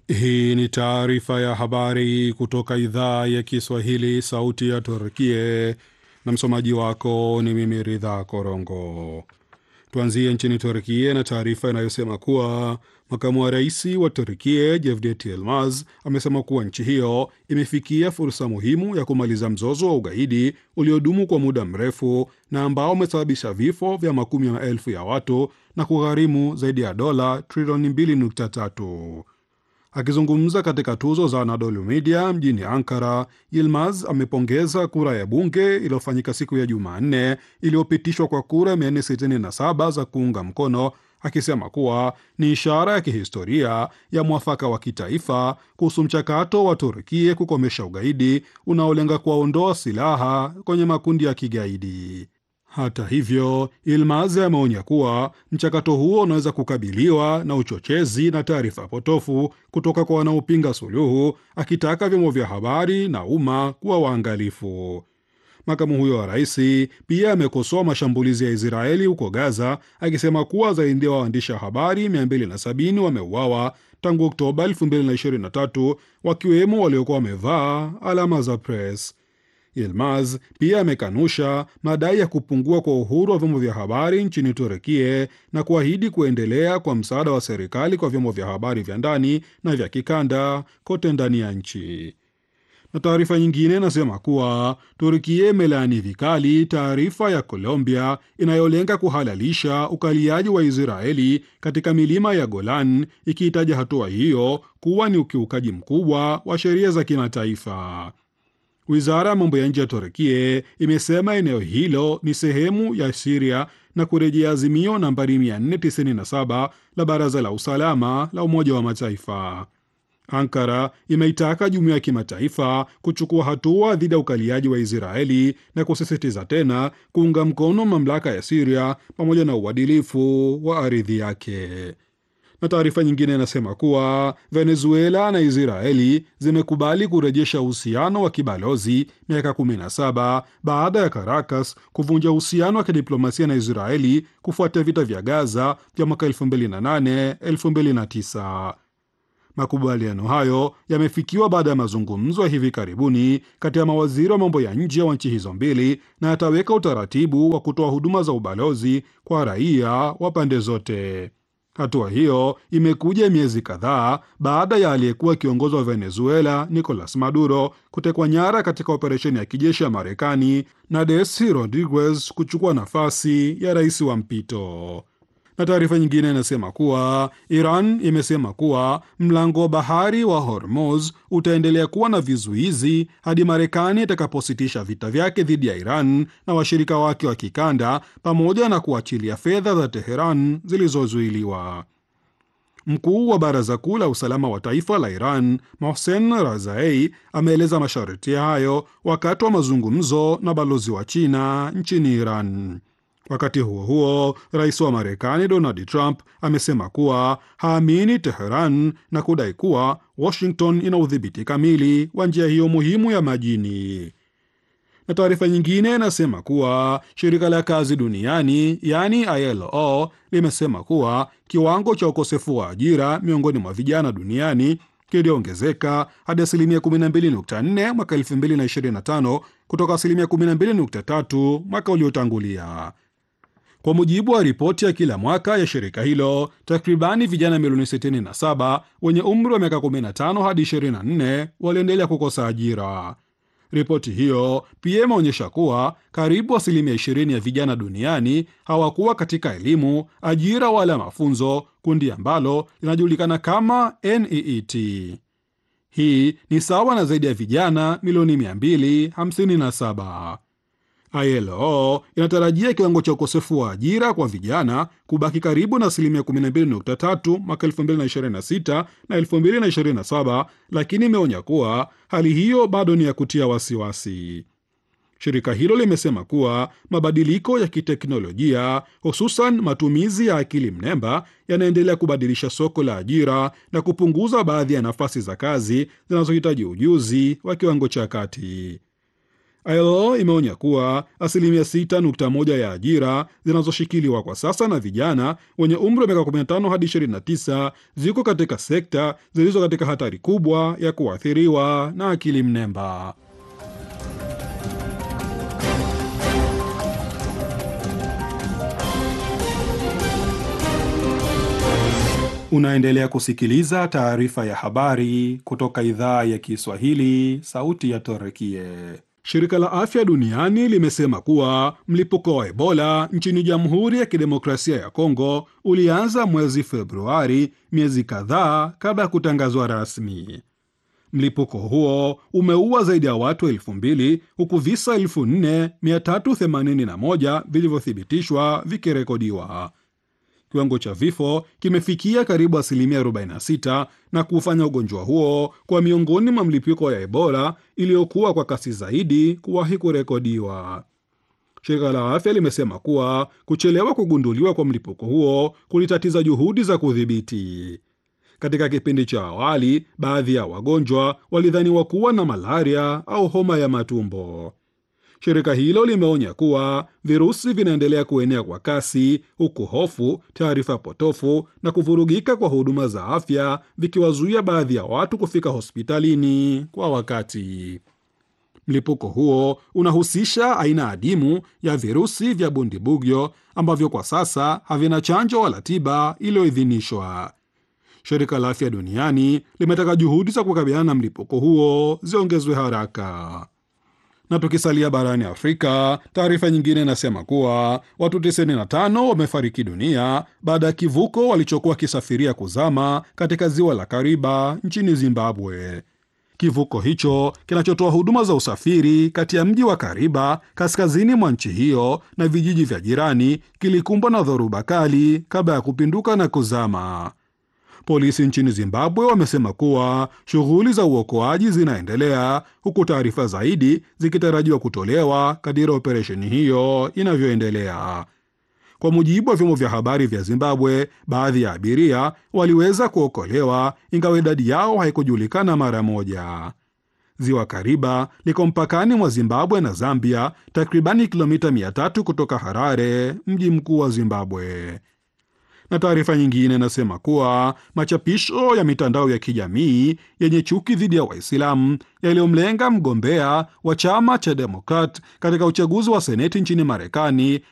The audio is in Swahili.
Hii ni taarifa ya habari kutoka idhaa ya Kiswahili, sauti ya Turkie, na msomaji wako ni mimi Ridha Korongo. Tuanzie nchini Turkie na taarifa inayosema kuwa makamu wa rais wa Turkie Cevdet Yilmaz amesema kuwa nchi hiyo imefikia fursa muhimu ya kumaliza mzozo wa ugaidi uliodumu kwa muda mrefu na ambao umesababisha vifo vya makumi ya maelfu ya watu na kugharimu zaidi ya dola trilioni 2.3. Akizungumza katika tuzo za Anadolu Media mjini Ankara, Yilmaz amepongeza kura ya bunge iliyofanyika siku ya Jumanne iliyopitishwa kwa kura 467 za kuunga mkono, akisema kuwa ni ishara ya kihistoria ya mwafaka wa kitaifa kuhusu mchakato wa Turkie kukomesha ugaidi unaolenga kuwaondoa silaha kwenye makundi ya kigaidi. Hata hivyo, Ilmaz ameonya kuwa mchakato huo unaweza kukabiliwa na uchochezi na taarifa potofu kutoka kwa wanaopinga suluhu, akitaka vyombo vya habari na umma kuwa waangalifu. Makamu huyo wa rais pia amekosoa mashambulizi ya Israeli huko Gaza, akisema kuwa zaidi ya waandishi wa habari 270 wameuawa tangu Oktoba 2023 wakiwemo waliokuwa wamevaa alama za press. Yilmaz pia amekanusha madai ya kupungua kwa uhuru wa vyombo vya habari nchini Turekie na kuahidi kuendelea kwa msaada wa serikali kwa vyombo vya habari vya ndani na vya kikanda kote ndani ya nchi. Na taarifa nyingine inasema kuwa Turkia imelaani vikali taarifa ya Colombia inayolenga kuhalalisha ukaliaji wa Israeli katika milima ya Golan, ikiitaja hatua hiyo kuwa ni ukiukaji mkubwa wa sheria za kimataifa. Wizara ya mambo ya nje ya Turkie imesema eneo hilo ni sehemu ya Siria na kurejea azimio nambari 497 la Baraza la Usalama la Umoja wa Mataifa. Ankara imeitaka jumuiya ya kimataifa kuchukua hatua dhidi ya ukaliaji wa Israeli na kusisitiza tena kuunga mkono mamlaka ya Siria pamoja na uadilifu wa ardhi yake na taarifa nyingine inasema kuwa Venezuela na Israeli zimekubali kurejesha uhusiano wa kibalozi miaka 17 baada ya Caracas kuvunja uhusiano wa kidiplomasia na Israeli kufuatia vita vya Gaza vya mwaka 2008 2009. Makubaliano hayo yamefikiwa baada ya mazungumzo ya hivi karibuni kati ya mawaziri wa mambo ya nje wa nchi hizo mbili na yataweka utaratibu wa kutoa huduma za ubalozi kwa raia wa pande zote. Hatua hiyo imekuja miezi kadhaa baada ya aliyekuwa kiongozi wa Venezuela Nicolas Maduro kutekwa nyara katika operesheni ya kijeshi ya Marekani na Desi Rodriguez kuchukua nafasi ya rais wa mpito. Na taarifa nyingine inasema kuwa Iran imesema kuwa mlango wa bahari wa Hormuz utaendelea kuwa na vizuizi hadi Marekani itakapositisha vita vyake dhidi ya Iran na washirika wake wa kikanda pamoja na kuachilia fedha za Teheran zilizozuiliwa. Mkuu wa Baraza Kuu la Usalama wa Taifa la Iran Mohsen Razai ameeleza masharti hayo wakati wa mazungumzo na balozi wa China nchini Iran. Wakati huo huo, rais wa Marekani Donald Trump amesema kuwa haamini Teheran na kudai kuwa Washington ina udhibiti kamili wa njia hiyo muhimu ya majini. Na taarifa nyingine inasema kuwa shirika la kazi duniani yaani ILO limesema kuwa kiwango cha ukosefu wa ajira miongoni mwa vijana duniani kiliongezeka hadi asilimia 12.4 mwaka 2025 kutoka asilimia 12.3 mwaka uliotangulia. Kwa mujibu wa ripoti ya kila mwaka ya shirika hilo, takribani vijana milioni 67 wenye umri wa miaka 15 hadi 24 waliendelea kukosa ajira. Ripoti hiyo pia imeonyesha kuwa karibu asilimia 20 ya vijana duniani hawakuwa katika elimu, ajira wala mafunzo, kundi ambalo linajulikana kama NEET. Hii ni sawa na zaidi ya vijana milioni 257. ILO inatarajia kiwango cha ukosefu wa ajira kwa vijana kubaki karibu na asilimia 12.3 mwaka 2026 na 2027, lakini imeonya kuwa hali hiyo bado ni ya kutia wasiwasi. Shirika hilo limesema kuwa mabadiliko ya kiteknolojia, hususan matumizi ya akili mnemba, yanaendelea kubadilisha soko la ajira na kupunguza baadhi ya nafasi za kazi zinazohitaji ujuzi wa kiwango cha kati. ILO imeonya kuwa asilimia 6.1 ya ajira zinazoshikiliwa kwa sasa na vijana wenye umri wa miaka 15 hadi 29 ziko katika sekta zilizo katika hatari kubwa ya kuathiriwa na akili mnemba. Unaendelea kusikiliza taarifa ya habari kutoka idhaa ya Kiswahili, sauti ya Torekie. Shirika la Afya Duniani limesema kuwa mlipuko wa Ebola nchini Jamhuri ya Kidemokrasia ya Kongo ulianza mwezi Februari, miezi kadhaa kabla ya kutangazwa rasmi. Mlipuko huo umeua zaidi ya watu elfu mbili huku visa 4381 vilivyothibitishwa vikirekodiwa. Kiwango cha vifo kimefikia karibu asilimia 46 na kufanya ugonjwa huo kwa miongoni mwa mlipuko ya Ebola iliyokuwa kwa kasi zaidi kuwahi kurekodiwa. Shirika la afya limesema kuwa kuchelewa kugunduliwa kwa mlipuko huo kulitatiza juhudi za kudhibiti. Katika kipindi cha awali, baadhi ya wagonjwa walidhaniwa kuwa na malaria au homa ya matumbo. Shirika hilo limeonya kuwa virusi vinaendelea kuenea kwa kasi, huku hofu, taarifa potofu na kuvurugika kwa huduma za afya vikiwazuia baadhi ya watu kufika hospitalini kwa wakati. Mlipuko huo unahusisha aina adimu ya virusi vya Bundibugyo ambavyo kwa sasa havina chanjo wala tiba iliyoidhinishwa. Shirika la Afya Duniani limetaka juhudi za kukabiliana na mlipuko huo ziongezwe haraka. Na tukisalia barani Afrika, taarifa nyingine inasema kuwa watu 95 wamefariki dunia baada ya kivuko walichokuwa wakisafiria kuzama katika ziwa la Kariba nchini Zimbabwe. Kivuko hicho kinachotoa huduma za usafiri kati ya mji wa Kariba kaskazini mwa nchi hiyo na vijiji vya jirani kilikumbwa na dhoruba kali kabla ya kupinduka na kuzama. Polisi nchini Zimbabwe wamesema kuwa shughuli za uokoaji zinaendelea huku taarifa zaidi zikitarajiwa kutolewa kadiri operesheni hiyo inavyoendelea. Kwa mujibu wa vyombo vya habari vya Zimbabwe, baadhi ya abiria waliweza kuokolewa ingawa idadi yao haikujulikana mara moja. Ziwa Kariba liko mpakani mwa Zimbabwe na Zambia, takribani kilomita 300 kutoka Harare, mji mkuu wa Zimbabwe na taarifa nyingine inasema kuwa machapisho ya mitandao ya kijamii yenye chuki dhidi ya Waislamu yaliyomlenga mgombea wa chama cha Demokrat katika uchaguzi wa seneti nchini Marekani